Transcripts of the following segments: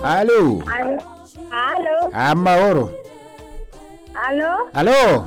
Alo. Alo. Alo. Amahoro. Alo. Alo.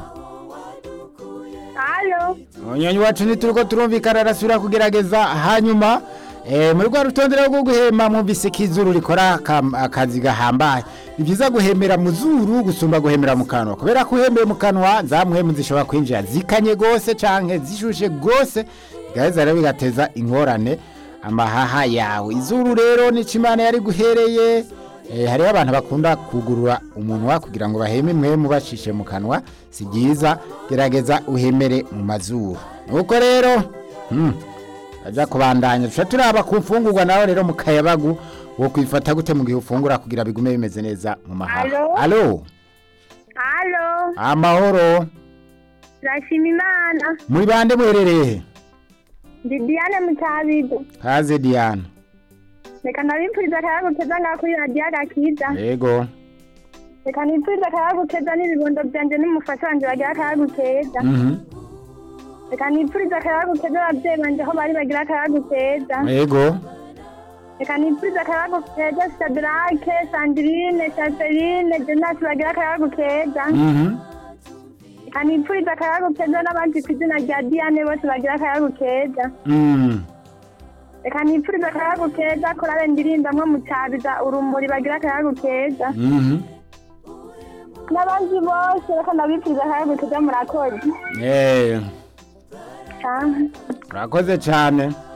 Alo. Unyonyi wacu nituruko turumvikana arasubira kugerageza hanyuma eh muri rwa rutondera rwo guhema mwumvise ko izuru rikora akam- akazi gahambaye ni byiza guhemera mu zuru gusumba guhemera mu kanwa kubera ko uhemeye mu kanwa za muhemu zishobora kwinjira zikanye gose canke zishushe gose bigaheza rero bigateza ingorane amahaha yawe izuru rero ni imana yari guhereye Eh, hariho abantu bakunda kugurura umunwa kugira ngo baheme mwemu bacishe mu kanwa si byiza gerageza uhemere mu mazuru nuko rero hmm, aja kubandanya tuca turaba ku mfungurwa nawe rero mu kayabagu wo kwifata gute mu gihe ufungura kugira bigume bimeze neza mu mahaha Alo? alo Alo. amahoro Turashima Imana. muri bande muherereye Ndi Diane Mutabido. kaze diana Reka ndabipfuriza akayaga keza ngaho kuri radiyo agakiza. yego Reka nipfuriza akayaga keza n'ibibondo byanje n'umufasha wanje bagira akayaga keza. Mhm. Reka nipfuriza akayaga keza abavyeyi banje aho bari bagira akayaga keza. yego Reka nipfuriza akayaga keza Sadrake, Sandrine, Chaseline, Jonas bagira akayaga keza. Mhm. Reka nipfuriza akayaga keza n'abandi ku izina rya Diane bose bagira akayaga keza. Mm. Reka nipfuriza akayaga keza korale ndirimbamwo mutabiza urumuri bagira akayaga keza. Mhm. N'abandi bose reka ndabipfuriza akayaga keza murakoze. Eh, Ah. urakoze cyane